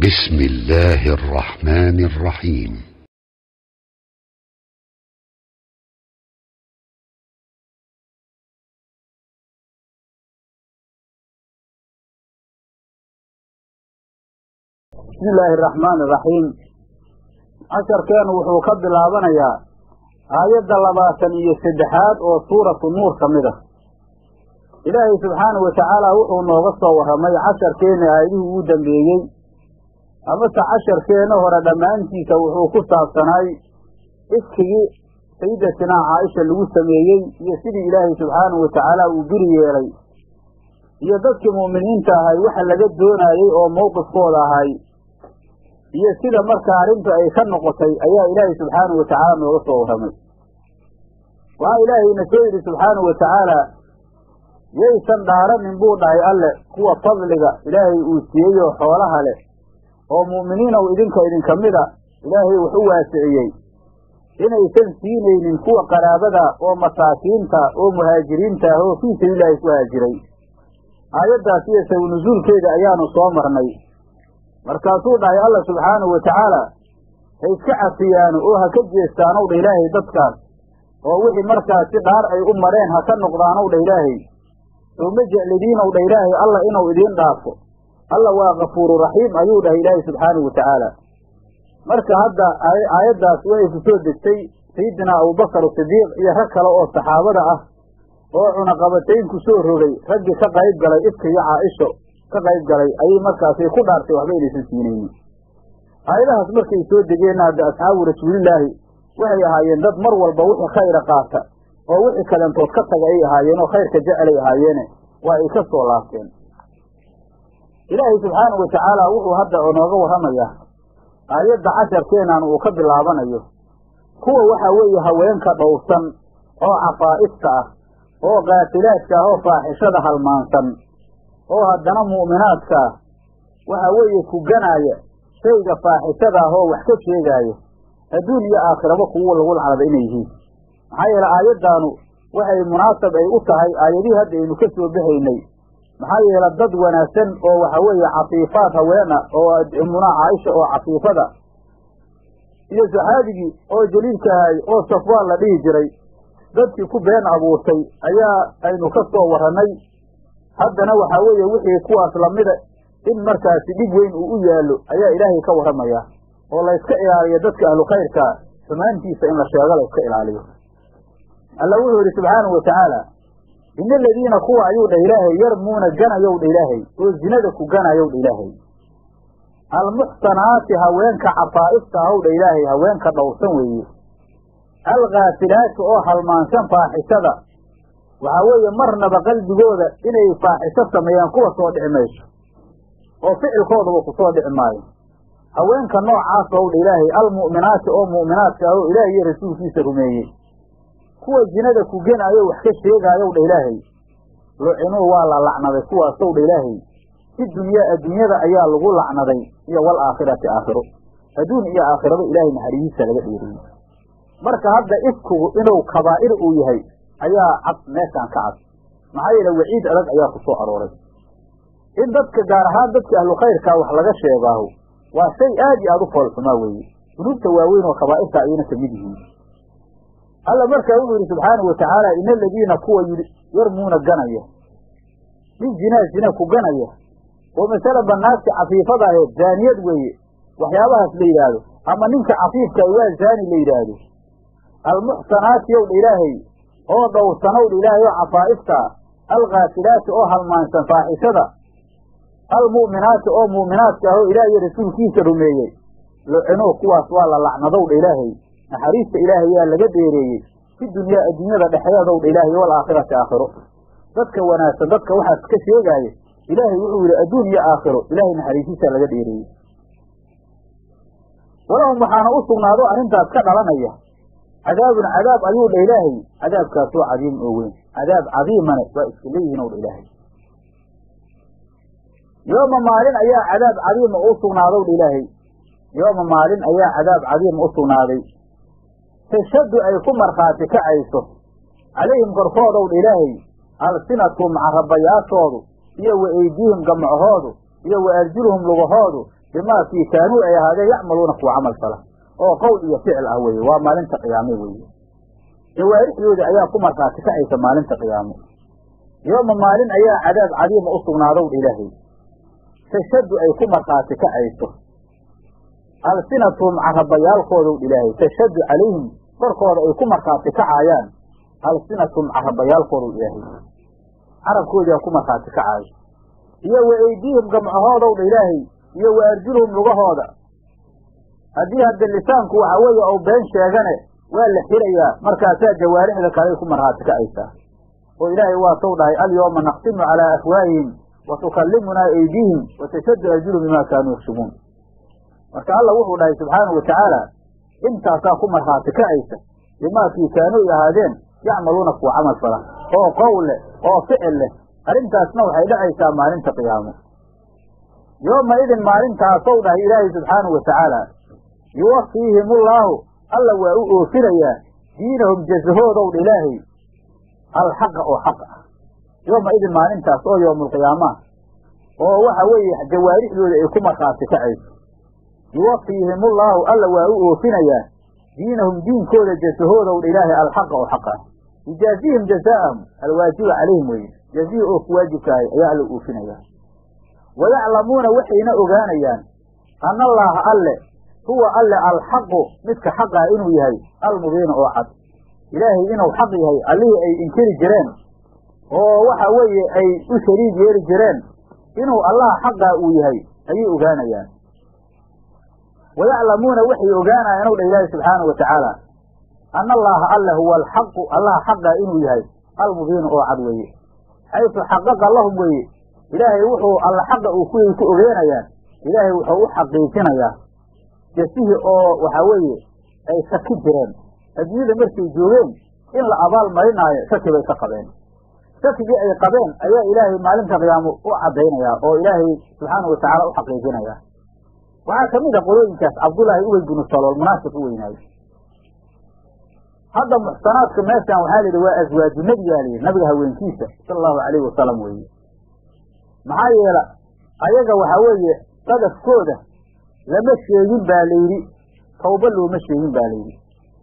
بسم الله الرحمن الرحيم bismi illaahi araxmaani iraxiim casharkeenu wuxuu ka bilaabanayaa aayadda labaatan iyo saddexaad oo suuratu nuur ka mid ah ilaahay subxaanahu watacaala wuxuu nooga soo warramay casharkeenna aayadihii ugu dambeeyey amase casharkeenna hore dhammaantiisa wuxuu ku saabsanaay ifkigii sayyidatinaa caaisha lagu sameeyey iyo sidii ilaahay subxaanahu watacaala uu biri yeelay iyo dadkii mu'miniinta ahay waxa laga doonaayey oo mowqifkooda ahay iyo sida marka arrintu ay ka noqotay ayaa ilaahay subxaanahu watacaala nooga soo warramay waxaa ilaahayna soo yidhi subxaanahu watacaala yaysan dhaaranin buu dhahay alle kuwa fadliga ilaahay uu siiyey oo xoolaha leh oo mu'miniinow idinka idinka mida ilaahay wax u waasiciyey inaysan siinaynin kuwa qaraabada oo masaakiinta oo muhaajiriinta ah oo fii sabiililaahi ku haajiray aayaddaas iyo sawi nusuulkeeda ayaanu soo marnay markaasuu dhahay alla subxaanahu watacaala ha iska cafiyaano oo ha ka jeestaanow dha ilaahay dadkaas oo wixii markaasi dhaar ay u mareen ha ka noqdaanow dha ilaahay soo ma jeclidiinow dha ilaahay alla inuu idiin dhaafo alla waa kafuuru raxiim ayuu dhahay ilaahay subxaanahu watacaala marka hadda aayaddaas waxay ku soo degtay sayidinaa abubakar sidiiq iyo rag kale oo saxaabada ah oo cunaqabatayn ku soo rogay raggii ka qayb galay ifka iyo caaisho ka qayb galay ayay markaasay ku dhaartay waxba inaysan siinaynin aayadahaas markay soo degeenna hadda asxaabu rasuulillaahi waxay ahaayeen dad mar walba wixii khayra qaata oo wixii kalentood ka taga ay ahaayeen oo khayrka jecelay ahaayeene waa ay ka soo laabteen ilaahay subxaanahu watacaala wuxuu hadda nooga warramayaa aayadda casharkeenan uu ka bilaabanayo kuwa waxaa weeye haweenka dhowrsan oo cafaa'ifta ah oo kaatilaadka ah oo faaxishada halmaansan oo haddana mu'minaadka ah waxaa weeye kuganaaya shayga faaxishada ah oo wax ka sheegaaya adduun iyo aakhiraba kuwa lagu lacnada inay yihiin maxaa yeele aayaddaanu waxay munaasab ay u tahay aayadihii hadda aynu ka soo baxaynay maxaa yeele dad wanaagsan oo waxa weeye cafiifaad haweena oo ummunaa caaisha oo cafiifada iyo saxaabigii oo jaliilka ahay oo safwaan la dhihi jiray dadkii ku been abuurtay ayaa aynu ka soo warrannay haddana waxaa weeye wixii kuwaas lamida in markaasi dhib weyn uu u yaallo ayaa ilaahay ka warramayaa oo layska ilaaliyo dadka ahlu khayrka xumaantiisa in la sheego layska ilaaliyo alla wuxuu yidhi subxaanahu watacaala ina aladiina kuwa ayuu dhah ilaahay yarmuuna ganayow dha ilaahay oo zinada ku ganayow dha ilaahay almuxsanaati haweenka cafaa'ifta ahow dha ilaahay haweenka dhowrsan weeye alkhaasilaati oo halmaansan faaxishada waxaa weeye marnaba qalbigooda inay faaxisho sameeyaan kuwa soo dhici mayso oo ficilkoodaba ku soo dhici maayo haweenka noocaas ow dha ilaahay almu'minaati oo mu'minaadka ahoo ilaahay iyo rasuulkiisa rumeeyey kuwa zinada ku genaayo wax ka sheegaayow dha ilaahay lucinuu waa la lacnaday kuwaasow dha ilaahay si dunyaa adduunyada ayaa lagu lacnaday iyo wal aakhirati aakhiro adduun iyo aakhiraba ilaahay naxariistiisa laga dheeriyey marka hadda ifkugu inuu kabaa'ir uu yahay ayaa cad meeshaan ka cad maxaa yeele waciid adag ayaa ku soo arooray in dadka gaar ahaan dadka ahlu khayrkaa wax laga sheegaaho waa shay aad iyo aad u foolxumaa weeye dunuubta waaweyn oo kabaa'irta ayayna ka mid yihiin alla markaa wuxuu yidhi subxaanahu watacaala ina aladiina kuwa yarmuuna ganaya nin zinaa zina ku ganaya oo masalanba naagta cafiifada aheed zaaniyad weeye waxyaabahaas la yidhaahdo ama ninka cafiifka waa zaani la yidhaahdo almuxsanaati ow dha ilaahay oo dhowrsanow dha ilaahay oo cafaa'ifta alkhaasilaati oo halmaansan faaxishada almu'minaati oo mu'minaadka ah oo ilaah iyo rasuulkiisa rumeeyey lucinuu kuwaas waa la lacnadow dha ilaahay naxariista ilaahay yaa laga dheereeyey fi dunyaa adduunyada dhexeedow dha ilaahay wal aakhirati aakhiro dadka wanaagsan dadka waxaas ka sheegaaya ilaahay wuxuu yidhi adduun iyo aakhiro ilaahay naxariistiisaa laga dheereeyey walahum waxaana u sugnaado arrintaas ka dhalanaya cadaabun cadaab ayuu dha ilaahay cadaabkaasoo cadiim oo weyn cadaab cadiimane waa iska leeyihiin ow dha ilaahay yooma maalin ayaa cadaab cadiima u sugnaadow dha ilaahay yooma maalin ayaa cadaab cadiima u sugnaaday tashaddu ay ku markhaati kacayso calayhim korkoodow dha ilaahay alsinatuhum carabayaashoodu iyo wa eydiihim gamcahoodu iyo wa arjuluhum lugahoodu bimaa kii kaanuu ay ahaadeen yacmaluuna kuwa camal fala oo qowl iyo ficil ah weeye waa maalinta qiyaame weeye jawaarixdooda ayaa ku markhaati kacaysa maalinta qiyaamo yooma maalin ayaa cadaab cadiima u sugnaadow dha ilaahay tashaddu ay ku markhaati kacayso alsinatuhum carabayaalkoodow dha ilaahay tashaddu calayhim korkooda ay ku markhaati kacaayaan alsinatuhum carabayaalkoodow ilaahay carabkoodaa ku markhaati kacaayo iyo wa eydiihim gamcahoodow dha ilaahay iyo wa arjuluhum lugahooda haddii hadda lisaanku waxa weeye ou been sheegane waa la xirayaa markaasaa jawaarixda kaley ku markhaati kacaysaa oo ilaahay waa sow dhahay alyooma naqsimu calaa afwaahihim wa tukallimunaa eydiihim wa tashaddu arjuluhum bimaa kaanuu yakshibuun marka alla wuxuu dhahay subxaanau watacaala intaasaa ku markhaati kacaysa bimaakii kaanuu ahaadeen yacmaluuna kuwa camal fala oo qowl leh oo ficil leh arrintaasna waxay dhacaysaa maalinta qiyaamo yooma idin maalintaasow dhahay ilaahay subxaanau watacaala yuwafiihim ullaahu alla waa u oofinayaa diinahum jazahoodow dha ilaahay alxaqa oo xaq ah yooma idin maalintaas oo yowmulqiyaamaah oo waxa weeye jawaarixdooda ay ku markhaati kacayso yuwafiihim ullaahu alla waa u oofinayaa diinahum diinkooda jasahoodow dha ilaahay alxaqa oo xaq ah yujaazihim jazaa'ahum alwaajiba calayhim weye jazihi oo ku waajibkaahay ayaa alla oofinayaa wayaclamuuna waxayna ogaanayaan ana allaaha alle huwa alle alxaqu midka xaqah inuu yahay almubiina oo cad ilaahay inuu xaq yahay allihii ay inkiri jireen oo waxa weeye ay u shariig yeeli jireen inuu allaha xaqaa uu yahay ayay ogaanayaan wayaclamuuna waxay ogaanayaan ow dha ilaahi subxaanau watacaala ana allaaha alle huwa alxaqu allaha xaqaa inuu yahay almubiinu oo cad weeye xaysu xaqaqa lahum weeye ilaahay wuxuu alla xaqa uu kuway ku ogeenayaan ilaahay wuxuu u xaqiijinayaa jasihii oo waxaa weeye ay shaki jireen adduunyada markay joogeen in la abaal marinaayo shaki bay ka qabeen shakigii ay qabeen ayaa ilaahay maalinta qiyaamo u caddaynayaa oo ilaahay subxaana watacaala u xaqiijinayaa waxaa ka mid a qolooyinkaas cabdullaahi uwey binu salool munaafiq u weynaayo hadda muxsanaadka meeshan waxaa layidhi waa aswaaju nebigaa layidhi nabiga haweenkiisa sala allahu calayhi wasalam weeye maxaa yeela ayaga waxaa weeye qadafkooda lama sheegin baa layidhi tawba looma sheegin baa layidhi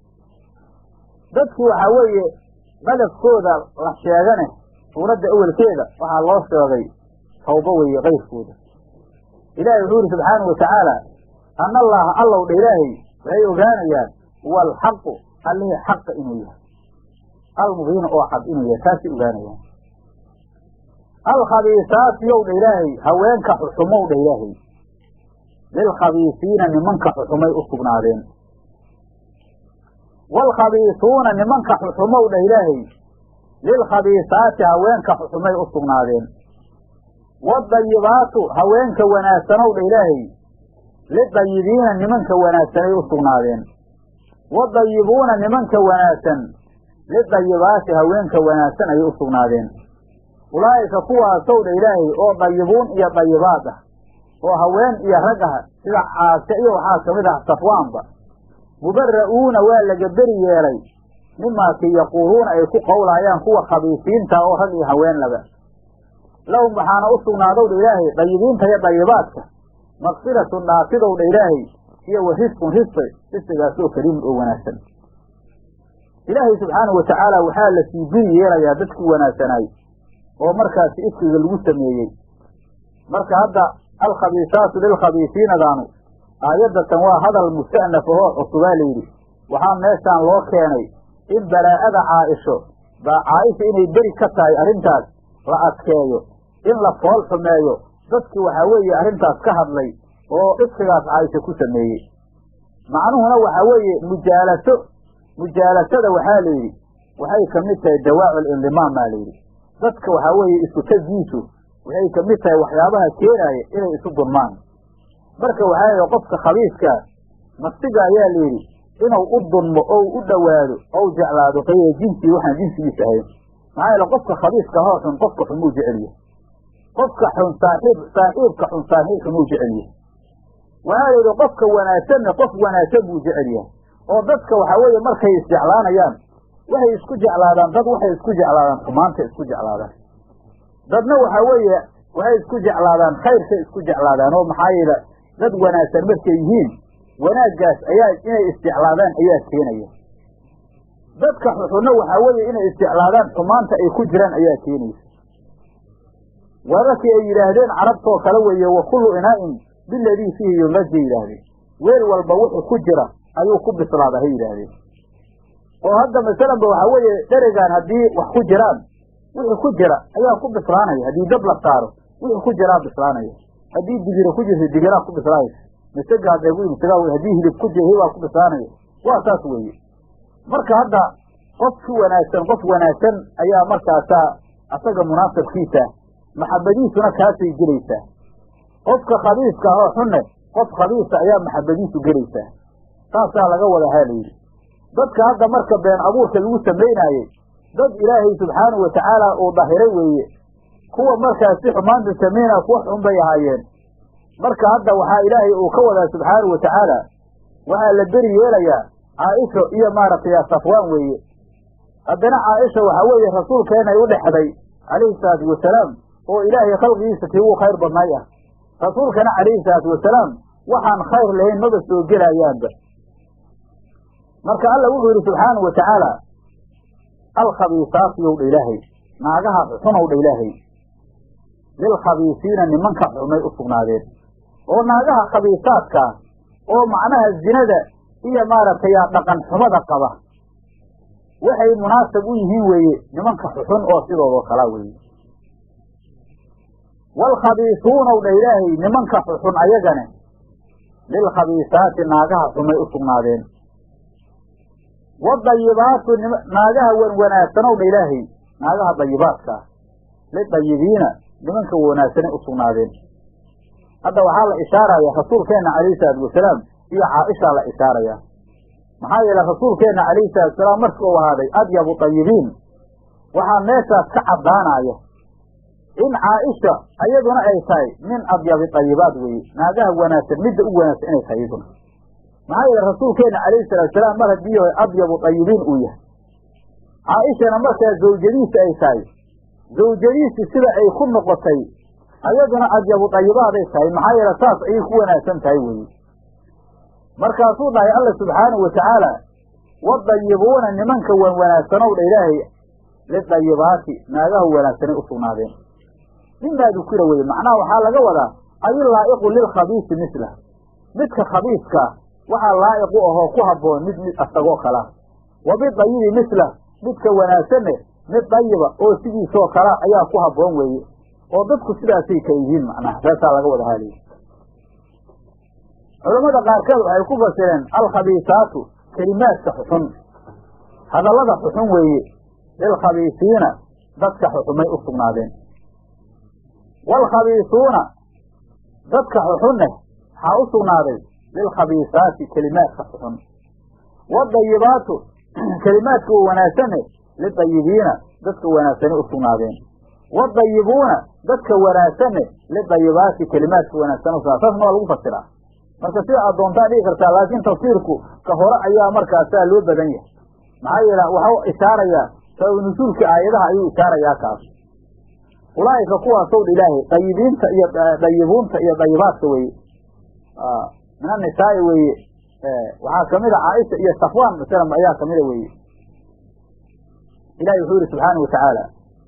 dadkii waxaa weeye qadafkooda la sheegane suuradda awelkeeda waxaa loo sheegay tawba weeye kayrkooda ilaahay wuxuu yidhi subxaanau watacaala ana allaaha allow dha ilaahay waxay ogaanayaan huwa alxaqu allihii xaqa inuu yahay almubiina oo cad inuu yahay taasay ogaanayaan alkhabiisaati yow dha ilaahay haweenka xuxumow dha ilaahay lilkhabiisiina nimanka xuxumay u sugnaadeen waalkhabiisuuna nimanka xuxumow dha ilaahay lilkhabiisaati haweenka xuxumay u sugnaadeen wadayibaatu haweenka wanaagsanow dha ilaahay lidayibiina nimanka wanaagsanay u sugnaadeen wadayibuuna nimanka wanaagsan lidayibaati haweenka wanaagsan ayay u sugnaadeen ulaa'ika kuwaasow dha ilaahay oo dayibuun iyo dayibaad ah oo haween iyo rag ah sida caase iyo waxaa ka mid ah safwaanba mubara'uuna waa laga beri yeelay mimaakii yaquuluuna ay ku qowlaayaan kuwa khabiisiinta oo rag iyo haween laba lahum waxaana u sugnaadow dha ilaahay dayibiinta iyo dayibaadka makfiratun dhaafidow dha ilaahay iyo wa risqun risqi risqigaasoo kariimun oo wanaagsan ilaahay subxaanahu watacaala waxaa la sii beri yeelayaa dadkii wanaagsanaay oo markaasi ifkiga lagu sameeyey marka hadda alkhabiisaatu lilkhabiisiinadaanu aayaddatan waa hadal musta'naf ahoo cusubaa layidhi waxaa meeshaan loo keenay in baraa'ada caaisho baa caaisha inay beri ka tahay arrintaas la adkeeyo in la fool xumeeyo dadkii waxaa weeye arrintaas ka hadlay oo ifkigaas caaisha ku sameeyey macnuhuna waxaa weeye mujaalaso mujaalasada waxaa layidhi waxay ka mid tahay dawaacu lindimaam baa layidhi dadka waxaa weeye isku tagiisu waxay ka mid tahay waxyaabaha keenaaya inay isu dunmaan marka waxaa yidhi qofka khabiiskaa nafsiga ayaa layidhi inuu u dunmo ou u dhowaado ou jeclaado qayra jinsii waxaan jinsigiis ahayn maxaa yeele qofka khabiiska hoo xun qofka xun muu jecel yahay qofka xun saaxiib saaxiibka xun saaxiib xun muu jecel yahay waxaa layidhi qofka wanaagsanna qof wanaagsan buu jecel yahay oo dadka waxaa weeye markay isjeclaanayaan waxay isku jeclaadaan dad waxay isku jeclaadaan xumaanta isku jeclaadaan dadna waxaa weeye waxay isku jeclaadaan khayrkay isku jeclaadaan oo maxaa yeele dad wanaagsan markay yihiin wanaaggaas ayaa inay isjeclaadaan ayaa keenaya dadka xuxunna waxaa weeye inay isjeclaadaan xumaanta ay ku jiraan ayaa keenaysa wararkii ay yidhaahdeen carabtoo kale weeye wa kullu inaa'in biladii fiihi yumrajay yidhaahdeen weel walba wuxuu ku jira ayuu ku bislaada hay yidhaahdeen oo hadda masalanba waxaa weeye dheregaan haddii wax ku jiraan wixii ku jira ayaa ku bislaanaya haddii dab la saaro wixii ku jiraa bislaanaya haddii digiro ku jirta digiraa ku bislaanaysa masaga hadday ku masaga wey haddii hilib ku jira hilibaa ku bislaanaya waa saas weeye marka hadda qofki wanaagsan qof wanaagsan ayaa markaasaa asaga munaasabkiisa maxabadiisuna kaasay gelaysaa qofka khabiiska ah oo xunne qof khabiisa ayaa maxabadiisu gelaysaa saasaa laga wada haalayidhi dadka hadda marka been abuurka lagu samaynaayey dad ilaahay subxaanahu watacaala uu dahiray weeye kuwa markaasi xumaanta samaynaya kuwa xun bay ahaayeen marka hadda waxaa ilaahay uu ka wadaa subxaanahu watacaala waxaa la beri yeelayaa caaisho iyo maaragtay safwaan weeye haddana caaisha waxaa weeye rasuulkeenay u dhexday calayhi salaatu wasalaam oo ilaahay khalqigiisa tii uu khayr badnay ah rasuulkana calayhi salaatu wasalaam waxaan khayr lahayn maba soo gelayaanba marka alla wuxuu yidhi subxaanahu wa tacaala alkhabiisaatu yowdha ilaahay naagaha xunowdha ilaahay lilkhabiisiina nimanka xumay u sugnaadeen oo naagaha khabiisaadkaa oo macnaha zinada iyo maaragtay dhaqan xumada qaba waxay munaasab u yihiin weeye nimanka xuxun oo sidoodoo kalaa weeye waalkhabiisuunaw dha ilaahay nimanka xuxun ayagane lilkhabiisaati naagaha xumay u sugnaadeen wadayibaatu naagaha wan wanaagsanow dha ilaahay naagaha dayibaadkaa lidayibiina nimanka wanaagsanay u sugnaadeen hadda waxaa la ishaaraya rasuulkeenna calayhi salaatu wasalaam iyo caaishaa la ishaaraya maxaa yeele rasuulkeenna calayhi salatu wasalaam markii uu ahaaday adyabu tayibiin waxaa meeshaas ka caddaanaya in caaisha ayaduna ay tahay min adyabi tayibaad weeye naagaha wanaagsan midda u wanaagsan inay tahay iyaduna maxaa yeele rasuulkeenna calayhi salatu wasalaam mar haddii adyabu tayibiin uu yahay caaishana markaa zawjadiisa ay tahay zawjadiisi sida ay ku noqotay ayaduna adyabu dayibaaday tahay maxaa yeele saas ayay ku wanaagsan tahay weeye markaasuu dhahay alla subxaanahu watacaala wadayibuuna nimanka wan wanaagsanow dha ilaahay lidayibaati naagaha wanaagsanay u sugnaadeen mimaa dukira weye macnaha waxaa laga wadaa ay laa'iqu lilkhabiisi mislah midka khabiiskaa waxaa laa'iq u ahoo ku habboon mid mid asagoo kalaa wa bidayibi mislah midka wanaagsanne mid dayiba oo sidiisoo kala ayaa ku habboon weeye oo dadku sidaasay ka yihiin macnaha saasaa laga wada haaliya culammada qaarkood waxay ku fasireen alkhabiisaatu kelimaadka xuxun hadallada xuxun weeye lilkhabiisiina dadka xuxumay u sugnaadeen waalkhabiisuuna dadka xuxunneh waxaa u sugnaaday lilkhabiisaati kelimaadka xuxun wadayibaatu kelimaadka wanaagsanne lidayibiina dadka wanaagsanay u sugnaadeen wadayibuuna dadka wanaagsanne lidayibaati kelimaadka wanaagsan u sugnaad saasna waa lagu fasiraa marka sida aad doontaa dhigi kartaa laakiin tafsiirku ka hore ayaa markaasaa loo badan yahay maxaa yeele waxau ishaarayaa sabab nusuulka aayadaha ayuu ishaarayaa kaas ulaa'ika kuwaasow dha ilaahay dayibiinta iyo dayibuunta iyo dayibaadka weeye min annisaa'i weeye waxaa kamid a caaisha iyo safwaan masalan ayaa kamida weeye ilahi wuxuu yihi subxaana watacaala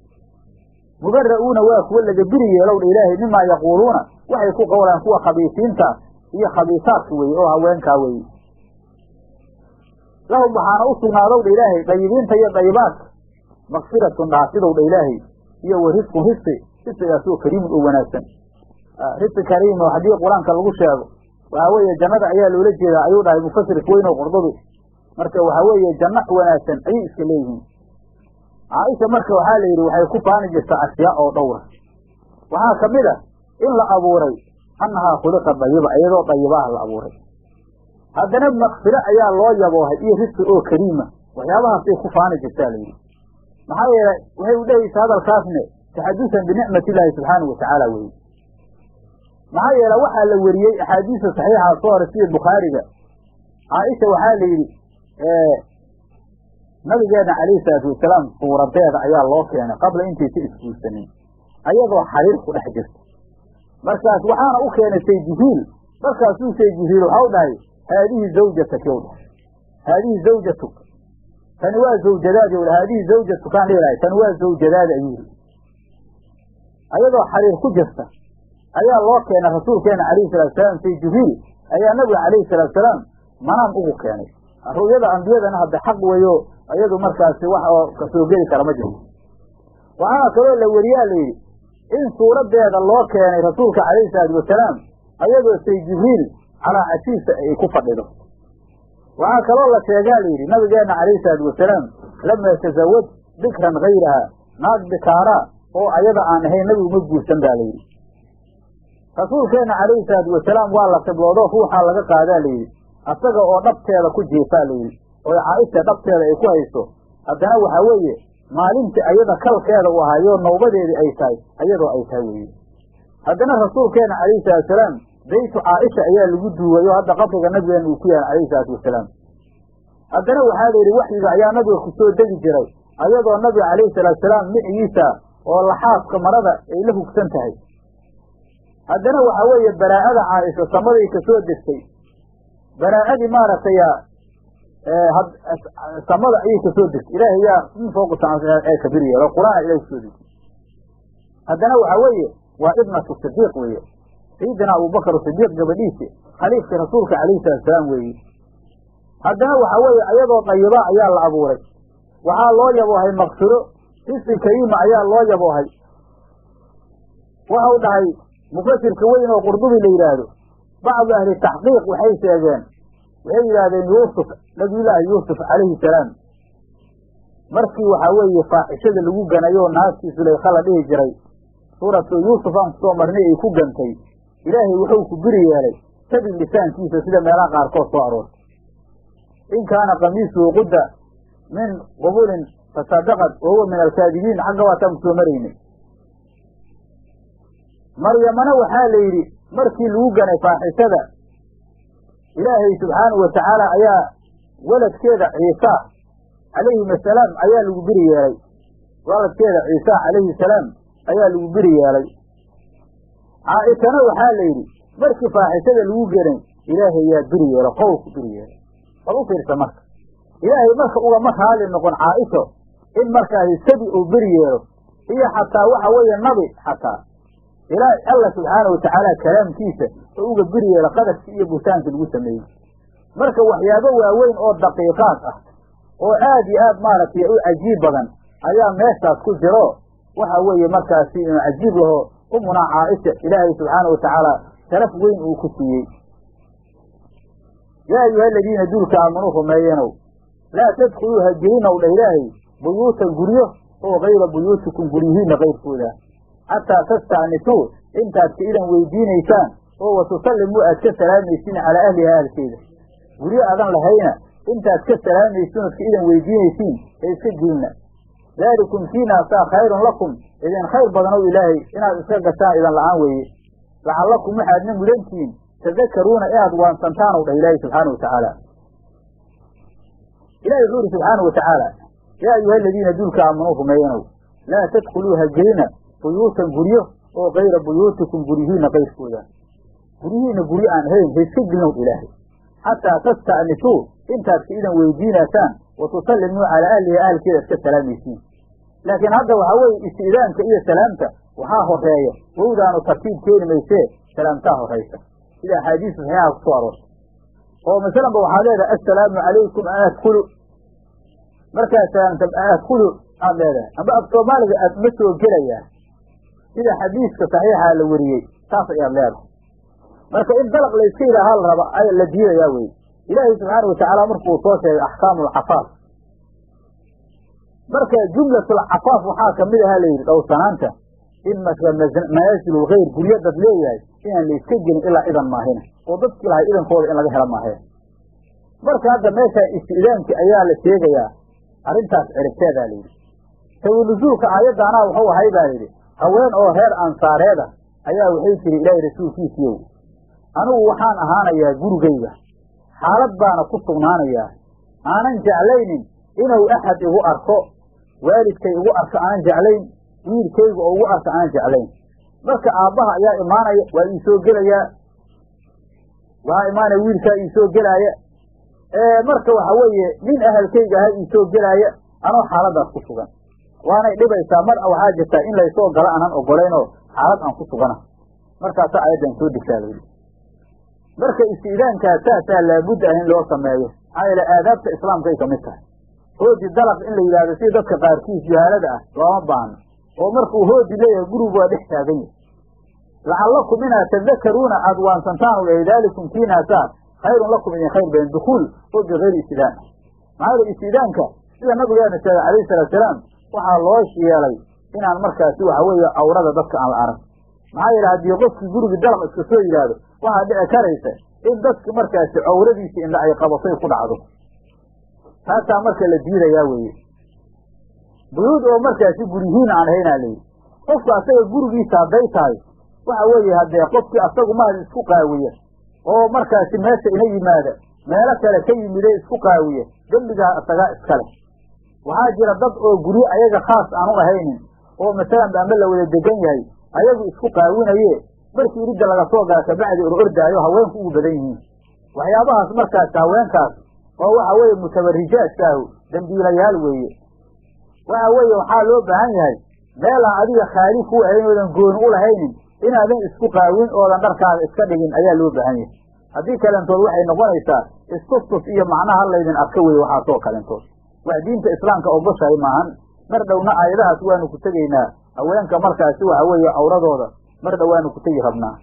mubara'uuna waa kuwa laga biri yeelow dha ilaahay mimaa yaquuluuna waxay ku qowlaan kuwa khabiisiinta iyo khabiisaadka weeye oo haweenkaa weeye lahum waxaana u sugnaadow dha ilaahay dayibiinta iyo dayibaadka makfiratun dhaafidow dha ilaahay iyo wa risqun risqi risqigaasoo kariimun oo wanaagsan risqi kariim oo haddii qur-aanka lagu sheego waxaa weeye jannada ayaa loola jeedaa ayuu dhahay mufasirka weyn oo qurdubi marka waxaa weeye janno wanaagsan ayay iska leeyihiin caaisha marka waxaa la yidhi waxay ku faani jirtaa ashyaa oo dhowra waxaa ka mid a in la abuuray annahaa khuliqa dayiba iyadoo dayibaah la abuuray haddana makfiro ayaa loo yaboohay iyo risqi oo kariima waxyaabahaasay ku faani jirtaa la yidhi maxaa yeele waxay u dhehaysa hadalkaasne taxadusan binicmati illaahi subxaanahu watacaala weye maxaa yeele waxaa la weriyey axaadiista saxiixa soo hore sida bukhaariga caaisha waxaa la yidhi nabigeena calayhi salaatu wasalaam suuradeeda ayaa loo keenay qabla intaysa isguursanin ayadoo xariir ku dhex jirta markaas waxaana u keenay say jihiil markaasuu say jibriil waxau dhahay haadihi zawjataki ow dhahay haadihi zawjatuk tani waa zawjadaadi ow dhahay haadihi zawjatukaan dhihi lahay tani waa zawjadaadi ayuu yidhi ayadoo xariir ku jirta ayaa loo keenay rasuulkeena calayhi salatu salaam say jibriil ayaa nabiga calayhi salaatu salaam manaam ugu keenay ru'yada ambiyadana hadda xaq weeyo iyadu markaasi wax oo kasoo geli kara ma jirto waxaa kaloo la weriyaa la yidhi in suuraddeeda loo keenay rasuulka calayhi salaatu wasalaam ayadoo say jibriil calaa cashiisa ay ku fadhido waxaa kaloo la sheegaa la yidhi nabigeenna calayhi salaatu wasalaam lamaa tasawaj bikran hayraha naag bikaaraa oo ayada aan ahayn nabigu ma guursan baa la yidhi rasuulkeenna calayhi salaatu wasalaam waa la qibloodo ruuxaa laga qaadaa la yidhi asaga oo dhabteeda ku jiifaa la yidhi oo caaisha dhabteeda ay ku hayso haddana waxaa weeye maalintii ayada kalkeeda u ahaayo nawbadeedii ay tahay ayadoo ay tahay weeye haddana rasuulkeena calayhi salaatu wasalaam baytu caaisha ayaa lagu duuwayo hadda qabriga nabigeena uu ku yahay calayhi salaatu wasalaam haddana waxaa la yidhi waxyiga ayaa nabiga ku soo degi jiray ayadoo nabiga calayhi salaatu wasalaam micigiisa oo laxaafka marada ay la hugsan tahay haddana waxaa weeye baraa'ada caaisha samaday ka soo degtay baraa'adii maaragtay samada ayay ka soo degtay ilaahay yaa min fooqi ee kabir yeelo qur-aan ilahay kusoo degtay haddana waxaa weeye waa ibnatu sidiiq weeye sayidina abubakar sidiiq gabadhiisi khaliifkii rasuulka calayhi salatu salaam weeye haddana waxaa weeye ayadoo dayiba ayaa la abuuray waxaa loo yaboohay maksuro risqi kariima ayaa loo yaboohay waxau dhahay mufasirka weyn oo qurdubi la yidhaahdo bacdu ahli taxqiiq waxay sheegeen waxay yidhaahdeen yuusuf nabiyullaahi yuusuf calayhi salaam markii waxaa weeye faaxishada lagu ganayo naagtii sulaykha la dhihi jiray suuratu yuusuf aan kusoo marnay ay ku gantay ilaahay wuxuu ku biri yeelay sabig lisaankiisa sida meelaha qaarkood soo aroortay in kaana kamiisuhu qudda min qubulin fasadaqad wa huwa min alkaadibiin xagga waataan kusoo maraynay maryamana waxaa la yidhi markii lagu ganay faaxishada ilaahay subxaanahu watacaala ayaa waladkeeda ciisa calayhim asalaam ayaa lagu biri yeelay waladkeeda ciisa calayhi salaam ayaa lagu biri yeelay caaishana waxaa la yidhi markii faaxishada lagu ganay ilaahay yaa biri yeelo qowlku biri yeelay bal u fiirsa marka ilaahay marka ugama raali noqon caaisho in markaasi sabi uu beri yeelo iyo xataa waxa weeye nabi xataa ilaa alla subxaanahu watacaala kalaamkiisa oo uga beri yeelo qadarkii iyo buhtaanka lagu sameeyey marka waxyaabo waaweyn oo daqiiqaad ah oo aad iyo aad maaragtay u cajiib badan ayaa meeshaas ku jiro waxa weeye markaasi inuu cajiib laho umunaa caaisha ilaahay subxaanahu watacaala sharaf weyn uu ku siiyey yaa ayuha aladiina duulka aamanuu rumeeyenow laa tadkhuluu ha gelinow dha ilaahay buyuutan guryo oo kayra buyuutikum guryihiinna kayrkooda xataa tasta'nisuu intaad ka idan weydiinaysaan oo watusallimuu aad ka salaamaysiin calaa ahliha ahalkeeda guryo adan lahayna intaad ka salaamaysiin ood ka idan weydiinaysiin ee iska gelina daalikum kiinaasaa khayrun lakum idin khayr badanow ilaahay inaad iska gashaan idan la'aan weeye lacallakum waxaadna mudantihiin tadakaruuna inaad waansantaanow dhah ilaahay subxaana watacaala ilahi wuxuu yidhi subxaana watacaala yaa ayuha aladiina duulka aamanuu rumeeyanow laa tadkhuluu ha gelina buyuutan guryo oo kayra buyuutikum guryihiinna kayrkooda guryihiinna guryo aan ahayn ha iska gelinow ilaahay xataa tasta'nisuu intaad ka idan weydiinaysaan wa tusallimuu calaa ahliha ahalkeeda iska salaamaysiin laakiin hadda waxaa weeye isti'daanka iyo salaamta waxaa horeeya wowdaanu tartiib keeni maysee salaamtaa horaysa sida axaadiis saxiixa kusoo aroortay oo masalanba waxaad leedahay assalaamu calaykum an adkulu markaad salaamta an adkulu aad leedahay amba af soomaaliga aad ma soo gelayaa sida xadiiska saxiixa la wariyey saas ayaad leedahay marka in dalaq la iska ilaaha la raba ay la diidayaa weye ilaahay subxaana watacaala markuu soo sheegay axkaamu alcafaaf marka jumlatulcafaaf waxaa kamid ahaa layidhi dhowrsanaanta in marka manaasil lgayr guryo dad leeyahay inaan la iska gelin ilaa idan maahina oo dadkii lahay idankooda in laga hela maaheen marka hadda meeshaan isti'daankii ayaa la sheegayaa arrintaas ciribteedaa layidhi sawinusuulka aayaddaanaa wuxuu ahay baa layidhi haween oo reer ansaareeda ayaa waxay tiri ilaahay rasuulkiisiiyow anigu waxaan ahaanayaa gurigayga xaalad baana ku sugnaanayaa aanan jeclaynin inuu axad igu arko waalidkay igu arko aanan jeclayn wiilkayga oo igu arko aanan jeclayn marka aabbaha ayaa imaanaya waa ii soo gelayaa waxaa imaanaya wiilkaa ii soo gelaaya marka waxa weeye nin ahalkayga aha ii soo gelaaya anoo xaaladaas ku sugan waanay dhibaysaa mar waxaa jirtaa in laysoo galo aanan ogolayn oo xaalad aan ku sugana markaasa ayaddan soo degtaa layidhi marka istiidaankaa saasaa laabudda ah in loo sameeyo maxaa yeele aadaabta islaamka ay kamid tahay hoodi dalaq in la yidhahdo sida dadka qaarkiis jahaalada ah looma baahno oo markuu hoodi leeyahay gurigu waa dhex taagan yahay lacallakum inaad tadakaruuna aad waansantaan u dhahay daalikum kiinaasaa khayrun lakum idin khayr badan dukuul oo bikayri istidaan maxaa yeele istidaanka sida nabigeena sheegay calayhi salaatu salaam waxaa loo yeelay inaan markaasi waxa weeye awrada dadka aan la arag maxaa yeele haddii qofkii gurigii dalaq iska soo yidhaahdo waxaa dhici karaysa in dadka markaasi cawradiisa indha ay qabatay ku dhacdo taasaa marka la diidayaa weeye buyuud oo markaasi guryihiin aan ahaynaa layidhi qofku asaga gurigiisa hadday tahay waxa weeye haddee qofkii asagu mahad isku qaawiya oo markaasi meesha ina yimaada meelo kale ka yimide isku qaawiya dembigaa isagaa iskale waxaa jira dad oo guryo ayaga khaas aan u ahaynin oo masalan ama la wada degan yahay ayagu isku qaawinaye markii iridda laga soo gala kabacdi or ordaayo haweenku ugu badan yihiin waxyaabahaas markaas haweenkaas oo waxa weeye mutabarijaadkaahu dembiilayaal weeye waxa weeye waxaa loo baahan yahay meelaan adiga khaali ku ahayn oodan gooni u lahaynin inaadan isku qaawin oodan dharkaaga iska dhigin ayaa loo baahan yahay haddii kalentood waxay noqonaysaa istuftus iyo macnaha laydin arka weye waxaasoo kalentood wax diinta islaamka ogoshahay maahan mar dhowna aayadahaas waanu ku tegaynaa haweenka markaasi waxa weeye awradooda mar dhow waanu ku tegi rabnaa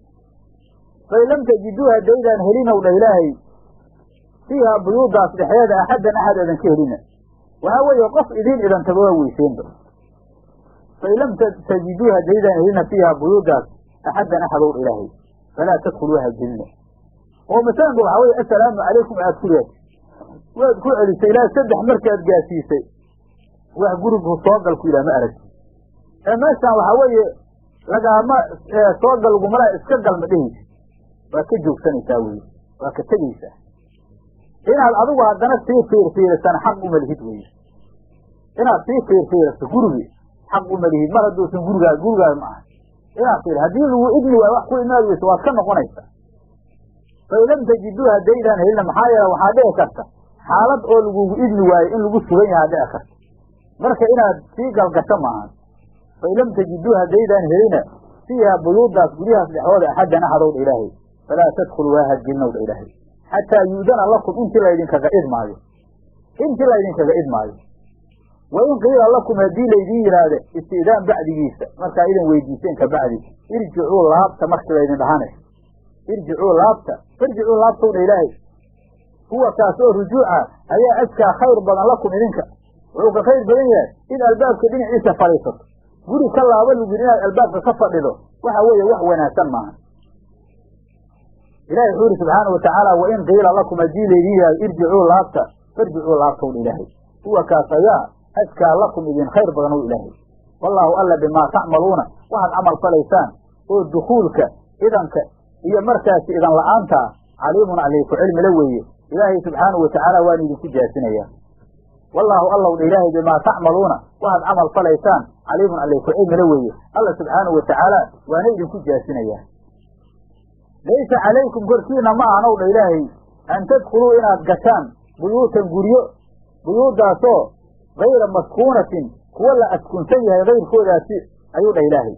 fay lam tajiduu haddaydaan helinow dha ilaahay fiiha buyuudaas dhexdeeda axaddan axad eedan ka helina waxaa weeye qof idiin idan tago waa weyseenba fay lam tajiduu haddaydaan helina fiiha buyuudaas axaddan axadow dha ilaahay falaa tadkhuluu hagelina oo masalanka waxaa weye assalaamu calaykum aad ku leed waad ku celisay ilaa saddex markaad gaasiisay wax gurigu soogalku ilaa ma aragti ee meeshaan waxaa weeye lagaama soogal lagumala iska galma dhehaysa waa ka joogsanaysaa weye waa ka tegaysaa inaad adigu haddana sii fiirfiirisana xaq uma lihid weye inaad sii fiirfiiriso gurigi xaq uma lihid mar hadduusan gurigaa gurigaada ma aha inaad fiir haddii lagu idni waayo wax ku imaad weyso waad ka noqonaysaa fay lam tajiduu haddaydaan helina maxaa yeele waxaa dhici karta xaalad oo lagugu idni waayo in lagu sugan yahaa dhici karta marka inaad sii galgasho maahan fay lam tajiduu haddaydaan helina fiiha buyuudaas guryahaas dhexdooda axaddan axadowdha ilaahay falaa tadkhuluu waa hadgelinowdha ilaahay xataa yuudana lakum intii laydinkaga idmaayo intii laydinkaga idmaayo wa in qiila lakum haddii laydin yidhaahda isti'daan bacdigiisa markaa idin weydiiseen ka bacdi irjicuu laabta markii laydin dhahane irjicuu laabta irjicuu laabtowdha ilaahay huwa kaas oo rujuuca ayaa askaa khayr badan lakum idinka wuxuu ka khayr badan yahay in albaabka dhinaciisa fadhiisato guri ka laaba lugin inaad albaabka ka fadhido waxa weeye wax wanaagsan maaha ilahi wuxuu yidhi subxaana watacaala wain qiila lakum haddii laydin yidhahdo irjicuu laabta farjicuu laabtowdha ilaahay huwa kaas ayaa askaa lakum idin khayr badan ow ilaahay wallaahu alla bimaa tacmaluuna waxaad camal falaysaan oo dukuulka idanka iyo markaasi idan la'aanta caliimun alayku cilmila weeye ilaahay subxaanahu watacaala waan idinku jaasinayaa wallaahu allow dha ilaahay bimaa tacmaluuna waxaad camal falaysaan caliimun alayku cilmila weeye alla subxaanahu watacaala waana idinku jaasinayaa laysa calaykum korkiina ma ahanow dha ilaahay an tadkhuluu inaad gashaan buyuutan guryo buyuudaasoo gayra maskuunatin kuwa la askunsan yahay kayrkoodaasi ayuu dhah ilaahay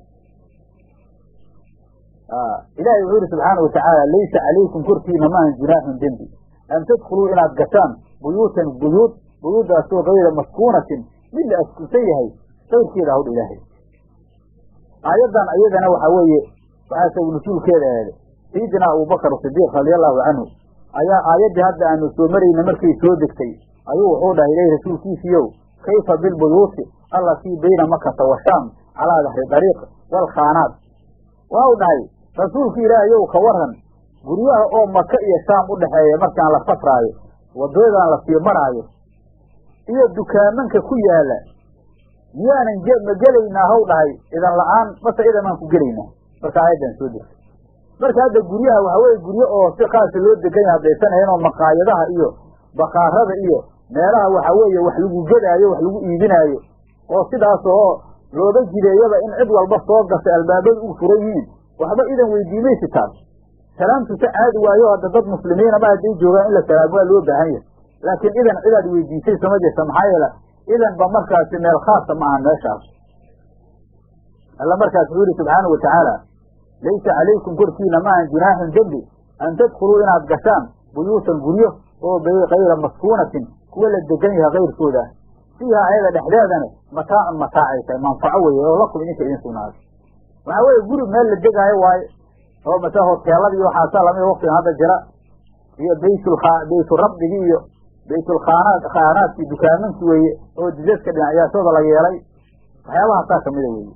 ilahay wuxuu yihi subxaana watacaala laysa calaykum korkiina maahan junaaxun dembi an tadkhuluu inaad gashaan buyuutan buyuud buyuudaasoo gayra maskuunatin mid la askunsan yahay kayrkeeda hawdha ilaahay aayaddan iyadana waxaa weeye waxaa sagu nusuulkeeda eede sayidina abubakar sidiiq radia allahu canhu ayaa aayaddii hadda aanu soo marayna markay soo degtay ayuu wuxuu dhahay ilahi rasuulkiisiiyow kayfa bilbuyuuti allatii bayna makata wa shaam calaa dahri dariiq waalkhaanaat waxau dhahay rasuulka ilaahayow ka waran guryaha oo maka iyo shaam u dhexeeya markaan la safraayo waddadan la sii maraayo iyo dukaamanka ku yaala miyaanan ma gelaynaa haw dhahay idan la'aan mase idamaan ku gelaynaa marka aayaddan soo degtay marka hadda guryaha waxaa weye guryo oo si khaasa loo degan yahay haddaysan ahayn oo maqaayadaha iyo bakaarada iyo meelaha waxaa weeye wax lagu gedaayo wax lagu iibinaayo oo sidaas oo looga jideeyaba in cid walba soo gasay albaabada u furan yihiin waxba idan weydiimaysi taas salaamtusa caadi waayo hadda dad muslimiinaba hadday joogaan in la salaamo waa loo baahan yahay laakiin idan cidaad weydiisay sama jirta maxaa yeele idan ba markaasi meel khaasa ma ahan meeshaas alla markaas wuxuu yihi subxaanau watacaala laysa calaykum korkiina ma ahan junaaxun dembi an tadkhuluu inaad gashaan buyuutan guryo oo kayra maskuunatin kuwa la degan yahay kayrkooda fiiha ayada dhexdeedana mataacun mataacay tahay manfaco weeye oo lakum idinka idin sugnaaday waxaa weeye guri meel la degaayo waaye oo mase hoteelada iyo waxaasaa lamida waktigan hadda jira iyo baytulka bayturabdigi iyo baytulkhaanaad khaanaadkii dukaamanki weeye oo didaska dhinacyaashooda la yeelay waxyaabahaasaa kamida weeye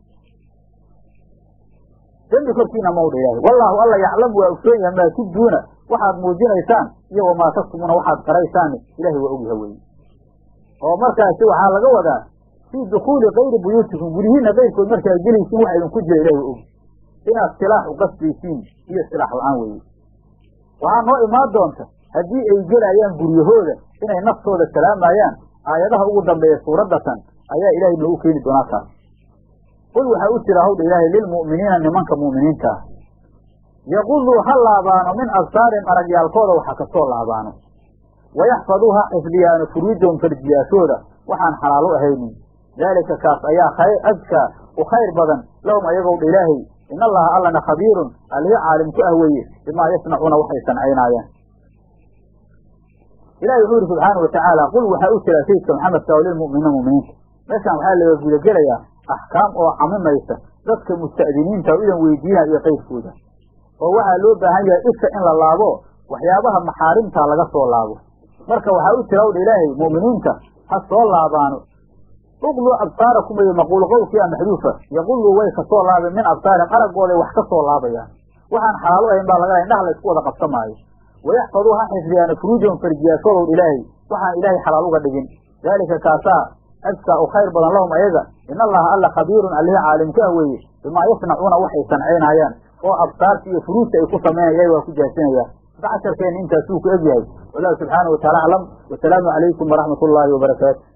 dembi korkiina mawdha ilaahay wallaahu alla yaclamu waa ogsoon yahay maa tubduuna waxaad muujinaysaan iyo wamaa taktumuuna waxaad qaraysaanni ilahay waa ogyaha weye oo markaasi waxaa laga wadaa fii dukuuli kayri buyuutikum guryihiina kayrkood markaad gelaysiin waxa idinku jira ilahi waa ogi inaad silaax u qasbaysiin iyo silaax la-aan weeye waxaa noo imaan doonta haddii ay gelayaan guryahooda inay naftooda salaamayaan aayadaha ugu dambeeya suuraddatan ayaa ilaahay noogu keeni doonaa taas qul waxaa u jira hawdha ilaahay lilmu'miniina nimanka mu'miniinta ah yaquduu ha laabaano min absaarihim aragyaalkooda waxa kasoo laabaano wayaxfaduu ha xifdiyaano furuujahum farjiyaashooda waxaan xalaal u ahaynin daalika kaas ayaa khayr adkaa u khayr badan lahum ayagow dha ilaahay in allaha allana khabiirun alihi caalim ku ah weeye bimaa yasnacuuna waxay sancaynaayaan ilahi wuxuu yihi subxaana watacaala qul waxaa u jira sayidka maxamedka oo lilmu'miniina mu'miniinta meeshaan waxaa laga gudagelayaa axkaam oo camimaysa dadka musta'diniinta o idan weydiinaya iyo qayrkooda oo waxaa loo baahan yahay isha in la laabo waxyaabaha maxaarimta laga soo laabo marka waxaa u jira wdha ilaahay mu'miniinta ha soo laabaano uqluu absaarakum iyo maquul qowlkiia maxduufa yaquluu way kasoo laabeen min absaarihim araggooday wax ka soo laabayaan waxaan xalaalo ahayn baa laga indhaha la isku wada qabsamaayo wayaxfaduu ha xifdiyaano furuujahum farjiyaashoodow ilaahay waxaan ilaahay xalaal uga dhigin daalika kaasaa adkaa u khayr badan lahum ayaga in allaha alla khabiirun alihi caalimka ah weeye bimaa yasnacuuna waxay sancaynayaan oo absaarta iyo furuujta ay ku samaynayaan waa ku jaasinayaan marka casharkeenna intaasuu ku egyahay wallahu subxaana wataala aclam wasalaamu calaykum waraxmat ullaahi wabarakaatu